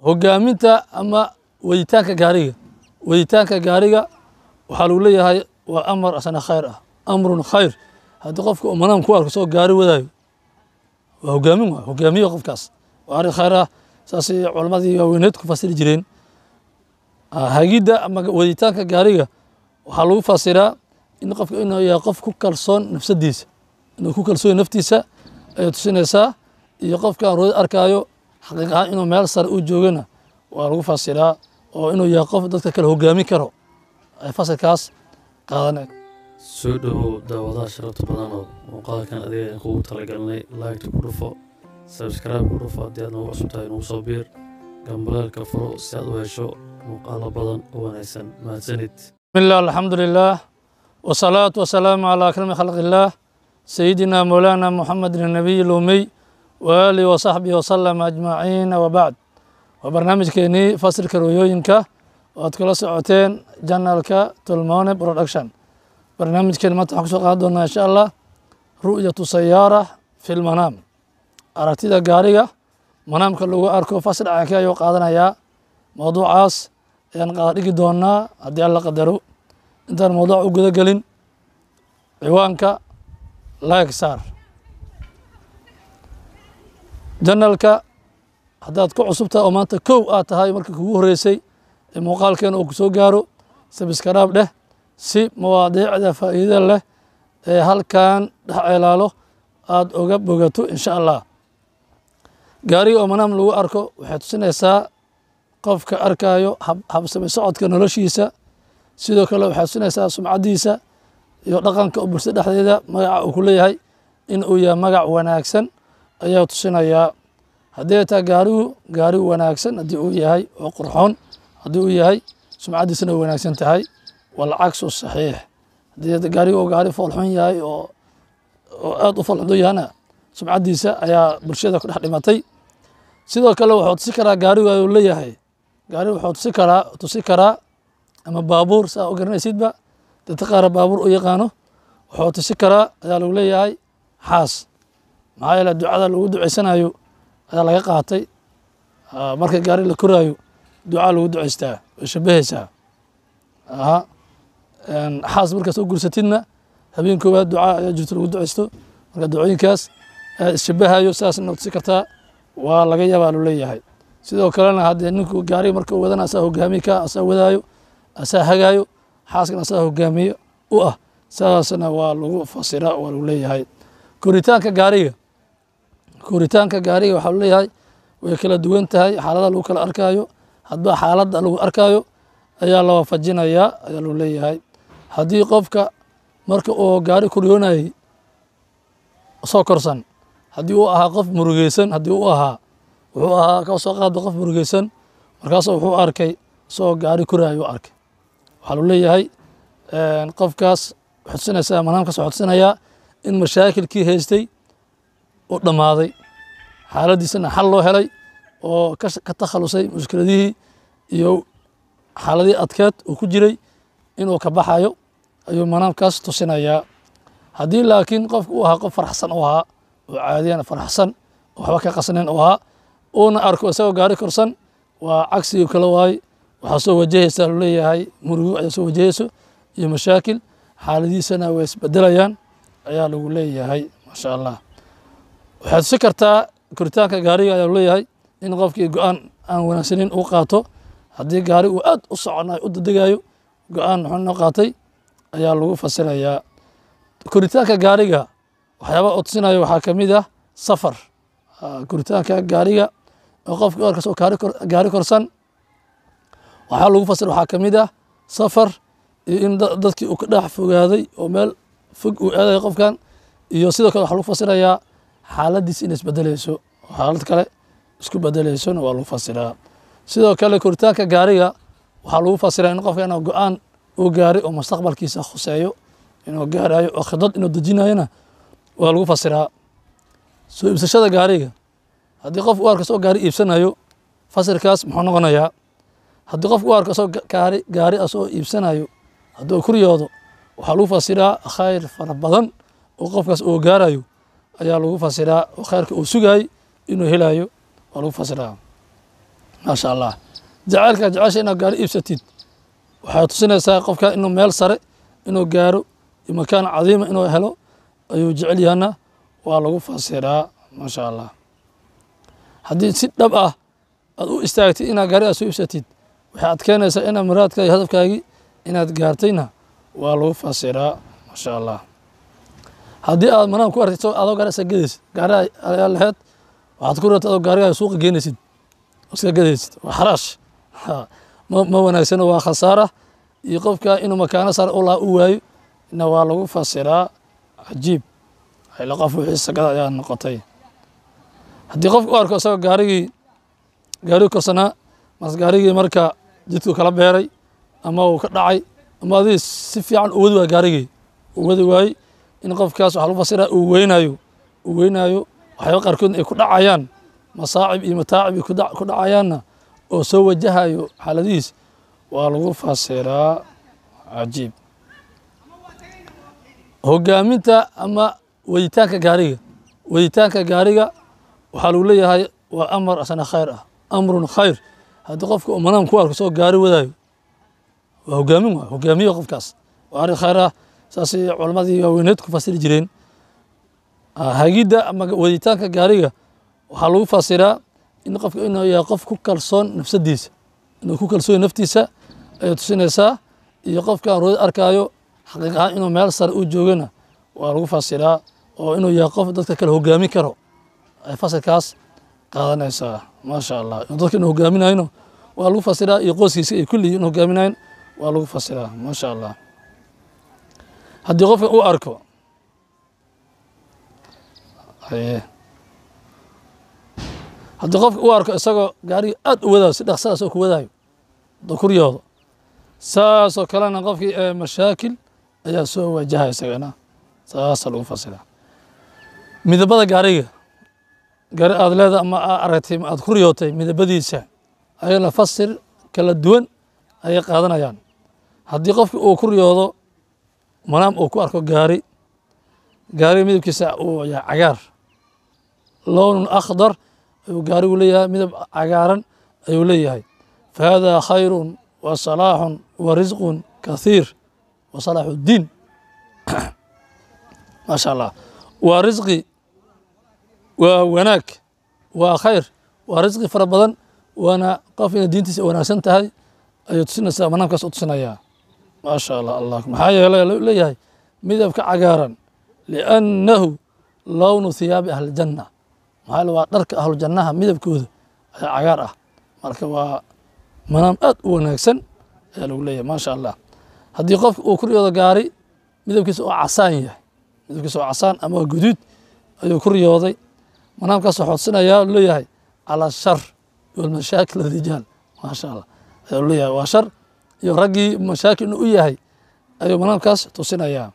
hogaaminta ama waditaanka gaariga waditaanka gaariga waxaa lagu leeyahay waa amar asna khayr ah amrun khayr haddii qofka uu manaam ku arko soo gaari wadaayo waa hogaamin waa hogaamiyo qofkaas waa arrin khayr ah saasay culammadii waaweyneed ku fasiri jireen hagidda ama waditaanka gaariga waxaa lagu fasiraa in qofka inuu yahay qof ku kalsoon nafsadiisa inuu ku kalsoon naftiisa ayay tusinaysaa iyo qofkaan roodi arkaayo xaqiiq ahaan inuu meel sare u joogana waa lagu fasiraa oo inuu yahay qof dadka kale hogaamin karo ay fasilkaas qaadaneen soo dhowow daawadaha sharafta badan oo muuqaalkan adiga aan kugu talagalnay laagta ku dhufo sabskraibe ku dhufo haddii aad noogu cusub tahay nagu soo biir gambalaalka furo si aad u hesho muuqaalo badan oo wanaagsan mahadsanid بسم الله الحمد لله والصلاة والسلام على أكرم خلق الله سيدنا مولانا محمد النبي الأمي وآله وصحبه وسلم أجمعين وبعد وبرنامج كيني فصل كرويوينكا وأتكلا سعوتين جنالكا تلموني برودكشن برنامج كلمة حكسو قادونا إن شاء الله رؤية سيارة في المنام أرتيدا قاريغا منام كلو أركو فصل عاكا يو قادنا يا موضوع عاص ayaan qaadhigi doonaa haddii alla qadaro intaan mawduuc u guda gelin ciwaanka like saar janalka haddaad ku cusubtaha oo maanta kow aad tahay markii kugu horreysay ee muuqaalkeena uu kusoo gaaro sabiskaraab dheh si mawaadiicda faa'iida leh ee halkan dhex ceelaalo aada oga bogato insha allah gaariga oo manaam lagu arko waxay tusinaysaa qofka arkaayo habsame socodka noloshiisa sidoo kale waxay tusinaysaa sumcaddiisa iyo dhaqanka u bulshada dhexdeeda magaca uu ku leeyahay in uu yahay magac wanaagsan ayaa tusinayaa haddii ay tahay gaarigu gaari wanaagsan haddii uu yahay oo qurxoon haddii uu yahay sumcaddiisana way wanaagsan tahay walcagsu saxiix haddii gaarigu uu gaari foolxun yahay oo oo aada u foolxun yahana sumcaddiisa ayaa bulshada ku dhex dhimatay sidoo kale wuxuu tusi karaa gaarigu ayuu leeyahay gaari wuxuu tusi karaa tusi karaa ama baabuur saa u garanaysidba dadka qaara baabuur u yaqaano wuxuu tusi karaa ayaa lagu leeyahay xaas maxaa yeele ducada lagu duceysanayo ayaa laga qaatay marka gaari la koraayo ducaa lagu duceystaa way shabahaysaa aha xaas markaa soo gursatidna habeen koowaad ducaa ayaa jirto lagu duceysto marka ducooyinkaas ayaa isshabahayo sidaasna tusi kartaa waa laga yaabaa lu leeyahay sidoo kalena haddee ninku gaariga marka wadana asaa hogaamiye ka asaa wadaayo asaa hagaayo xaaskana asaa hogaamiye u ah saasna waa lagu fasira waa lagu leeyahay koritaanka gaariga koritaanka gaariga waxaa lu leeyahay way kala duwan tahay xaalada lagu kala arkaayo hadba xaaladda lagu arkaayo ayaa la waafajinayaa ayaa lagu leeyahay haddii qofka marka uu gaari koryoonayay soo korsan haddii uu ahaa qof murugeysan haddii u ahaa wuxuu ahaa ka soo qaada qof murugeysan markaasu wuxuu arkay isagoo gaari koraayo u arkay waxaa lu leeyahay qofkaas waxay tusinaysaa manaamkaas waxaa tusinayaa in mashaakilkii haystay u dhammaaday xaaladdiisana xal loo helay oo ka takhalusay mushkiladihii iyo xaaladihii adkeed uu ku jiray inuu ka baxayo ayuu manaamkaas tusinayaa haddii laakiin qofka uu ahaa qof faraxsan u ahaa oo caadiyan faraxsan oo waxba ka qasnayn u ahaa uuna arko isagoo gaari korsan waa cagsigii kale waaye waxaa soo wajahaysaa lu leeyahay murugo ayaa soo wajahayso iyo mashaakil xaaladiisana way isbedelayaan ayaa lagu leeyahay maasha allah waxay tusi kartaa koritaanka gaariga ayaa lu leeyahay in qofkii go-aan aan wanaagsanin uu qaato haddii gaari uu aad u soconayo u dadegayo go-aan xun noo qaatay ayaa lagu fasirayaa koritaanka gaariga waxyaaba oo tusinayo waxaa ka mid ah safar koritaanka gaariga oo qofka orkas oo gaari korsan waxaa lagu fasir waxaa ka mid ah safar iyo in dadkii uu ka dhex fogaaday oo meel fog uu aadayo qofkan iyo sidoo kale waxaa lagu fasirayaa xaaladiis inay isbedeleyso oo xaalad kale isku bedeleysona waa lagu fasiraa sidoo kale koritaanka gaariga waxaa lagu fasiraa in qofka inuu go-aan uu gaaray oo mustaqbalkiisa khuseeyo inuu gaarayo oo khidad inuu dejinayona waa lagu fasiraa soo iibsashada gaariga haddii qof u arko soo gaari iibsanayo fasirkaas muxuu noqonayaa haddii qof u arko soo gaari gaari asoo iibsanayo hadduu kuryoodo waxaa lagu fasiraa khayr fara badan oo qofkaas uu gaarayo ayaa lagu fasiraa oo khayrka uu sugaayey inuu helayo waa lagu fasiraa maasha allah jacaylka jecesha inaad gaari iibsatid waxay tusinaysaa qofka inuu meel sare inuu gaaro iyo makaan cadiima inuu helo ayuu jecel yahana waa lagu fasiraa maasha allah haddii si dhab ah aad u istaagtid inaad gaari aad soo iibsatid waxay adkeynaysaa inaad muraadka iyo hadafkaagii inaad gaartayna waa lagu fasiraa maasha allah haddii aad manaan ku artid adoo gaari iska gadaysid gaari ayaa laheyd waxaad ku rartay adoo gaarigaa suuqa geenaysid iska gadaysid waa xaraash ma ma wanaagsano waa khasaara iyo qofka inuu makaano sare u laha u waayo na waa lagu fasiraa cajiib ila qof wixii sagada ayaa noqotay haddii qofka u arko isagoo gaarigii gaarigii korsanaa mas gaarigii marka jidku kala beeray ama uu ka dhacay ama adii si fiican u wadi waay gaarigii uu wadi waayey in qofkaas waxaa lagu fasiraa uu weynayo uu weynayo waxyaaba qaarkoodna ay ku dhacayaan masaacib iyo mataacib ay ku dhacayaanna oo soo wajahayo xaaladihiis waa lagu fasiraa cajiib hogaaminta ama waditaanka gaariga waditaanka gaariga waxaa lagu leeyahay waa amar asna khayr ah amrun khayr haddii qofka uu manaan ku arko soo gaari wadaayo waa hogaamin waa hogaamiye qofkaas waa arrin khayr ah saasay culammadii waaweyneed ku fasiri jireen hagidda ama waditaanka gaariga waxaa lagu fasiraa in qofka inuu yahay qof ku kalsoon nafsadiisa inuu ku kalsoon naftiisa ayay tusinaysaa iyo qofkaan roodi arkaayo xaqiiq ahaan inuu meel sare u joogana waa lagu fasiraa oo inuu yahay qof dadka kale hogaamin karo ay fasilkaas qaadanaysaa maasha allah dadka inuu hogaaminayno waa lagu fasiraa iyo qoyskiisa ay kulligii in hogaaminayn waa lagu fasiraa maasha allah haddii qofka uu arko haddii qofka uu arko isagoo gaariga aad u wadaayo si dhaqsadaas oo ku wadaayo dakuryooda saasoo kalena qofkii mashaakil ayaa soo wajaha isagana saasa lagu fasiraa midabada gaariga gaari aad leeda ama aa aragtay ma aad ku riyootay midabadiisa ayana fasir kala duwan ayay qaadanayaan haddii qofki uu ku riyoodo manaam uu ku arko gaari gaariga midabkiisa uu yahay cagaar lownun akhdar ayuu gaarigu leeyahay midab cagaaran ayuu leeyahay fahada khayrun wa salaaxun wa risqun kathiir wa salaaxu ddiin maasha allah waa risqi waa wanaag waa khayr waa risqi fara badan waana qof inay diintiisa wanaagsan tahay ayuu tusinaysaa manaamkaas u tusinayaa maasha allah allah maxaa yeelay leeyahay midabka cagaaran liannahu lownu hiyaabi ahlijanna maxaa yeele waa dharka ahlujannaha midabkooda ayaa cagaar ah marka waa manaam aad u wanaagsan ayaa lagu leeyahay maasha allah haddii qofka uu ku riyoodo gaari midabkiisa oo casaan yahay midabkiisa oo casaan ama waa guduud ayuu ku riyooday manaamkaas waxuu tusinayaa leeyahay calaa shar walmashaakil arijaal maasha allah ayaa leeyahay waa shar iyo raggii mashaakil inuu u yahay ayuu manaamkaas tusinayaa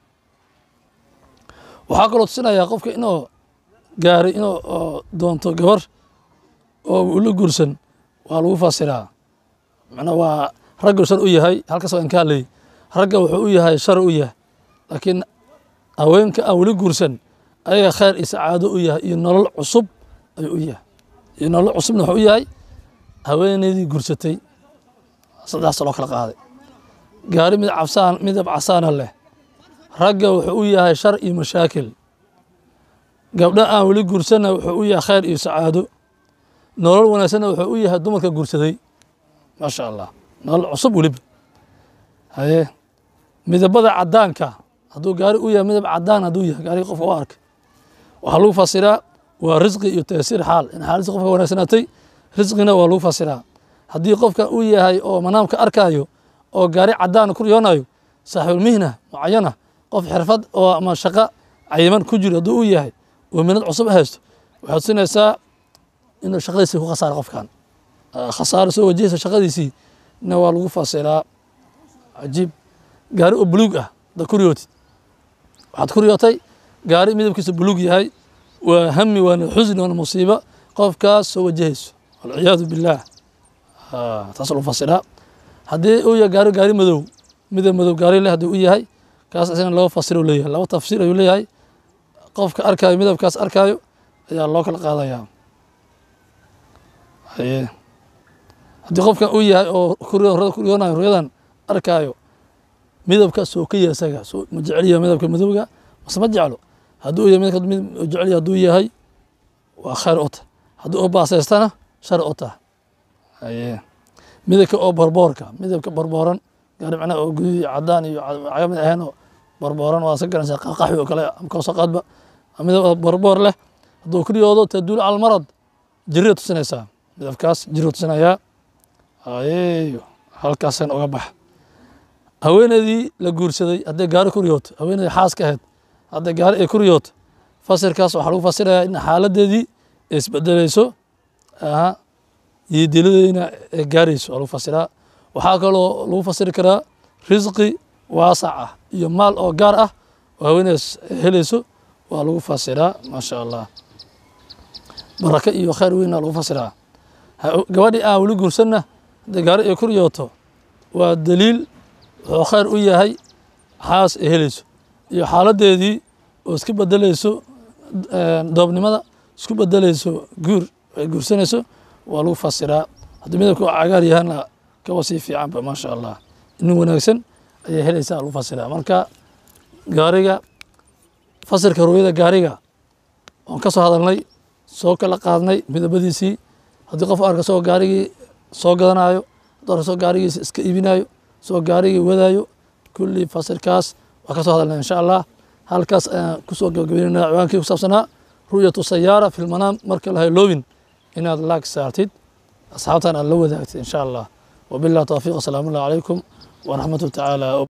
waxaa kaloo tusinayaa qofka inuu gaaray inuu doonto gabar oo ula guursan waa lagu fasiraa macnaa waa ragga shar u yahay halkaas waa inkaa leey ragga wuxuu u yahay shar u yahay laakiin haweenka aan weli guursan ayaga khayr iyo sacaado u yahay iyo nolol cusub ayuu u yahay iyo nolol cusubna wuxuu u yahay haweeneydii guursatay saddexaas loo kala qaaday gaari midab cabsaan midab casaana leh ragga wuxuu u yahay shar iyo mashaakil gabdho aan weli guursanna wuxuu u yahay khayr iyo sacaado nolol wanaagsanna wuxuu u yahay dumarka guursaday maasha allah nolol cusub weliba haye midabada cadaanka hadduu gaari u yahay midab cadaan hadduu yahay gaariga qofka u arkay waxaa lagu fasiraa waa risqi iyo taysiir xaal in xaaladiisa qofka wanaagsanaatay risqina waa lagu fasiraa haddii qofka uu yahay oo manaamka arkaayo oo gaari cadaan ku riyoonayo saaxiibulmihna mucayana qof xirfad oo ama shaqo cayiman ku jiro hadduu u yahay oo minad cusub haysto waxaad tusinaysaa inuu shaqadiisii ku khasaara qofkan khasaaro soo wajahaysa shaqadiisii na waa lagu fasiraa cajiib gaari oo buluug ah haddaad ku riyootid waxaad ku riyootay gaari midabkiisa buluug yahay waa hami waana xusni waana musiibo qofkaas soo wajahayso walciyaadu billaah taas lagu fasiraa haddii uu yahay gaari gaari madow midab madow gaari leh haddii u yahay kaas isna laba fasiro leeyahay laba tafsiir ayuu leeyahay qofka arkaayo midabkaas arkaayo ayaa loo kala qaadayaa haye haddii qofkan uu yahay oo kuriyoonayo ruyadan arkaayo midabka soo ka yahay isaga soo ma jeceliya midabka madowga mase ma jeclo hadduu yahay midabka mid jeceliya hadduu yahay waa khayr u tah haddii oo baasaystana shar u tah haye midabka oo barboorka midabka barbooran gaari macnaha oo guduud iyo cadaan iyo cagamid ahayn oo barbooran waa iska garanaysaa qaxwi oo kale ama kawsaqaadba midab barboor leh hadduu kuriyoodo taduul cala almarad jirida tusinaysaa midabkaas jirida tusinayaa ayeyo halkaasan uga bax haweeneydii la guursaday hadday gaari kuriyooto haweeneydii xaaska ahayd hadday gaari ay kuriyooto fasirkaas waxaa lagu fasirayaa in xaaladeedii ay isbedeleyso aha iyo diladeedina ay gaarayso waa lagu fasiraa waxaa kaloo lagu fasiri karaa risqi waasac ah iyo maal oo gaar ah oo haweeneydaas helayso waa lagu fasiraa maasha allah baraka iyo khayr weyna lagu fasiraa gabadhii aan weli guursanna hadday gaari ay kuryooto waa daliil wuxuu khayr u yahay xaas ay helayso iyo xaaladeedii oo iska bedeleyso doobnimada isku bedeleyso guur ay guursanayso waa lagu fasiraa haddii midabka oo cagaar yahaana kaba sii fiicanba maasha allah nin wanaagsan ayay helaysaa lagu fasiraa marka gaariga fasirka rooyada gaariga oon ka soo hadalnay soo kala qaadnay midabadiisii haddii qof arka soo gaarigii soo gadanayo hadduu arka soo gaarigiisa iska iibinayo soo gaarigii wadaayo kulli fasirkaas waa ka soo hadalnay insha allah halkaas ayaan kusoo gabagabeynayna ciwaankii ku saabsanaa ru'yatu sayaara fi lmanaam marka lahay loobin inaad laag saartid asxaabtan aad la wadaagtid insha allah wabillahi tawfiiq asalaamu allah calaykum waraxmatu tacaala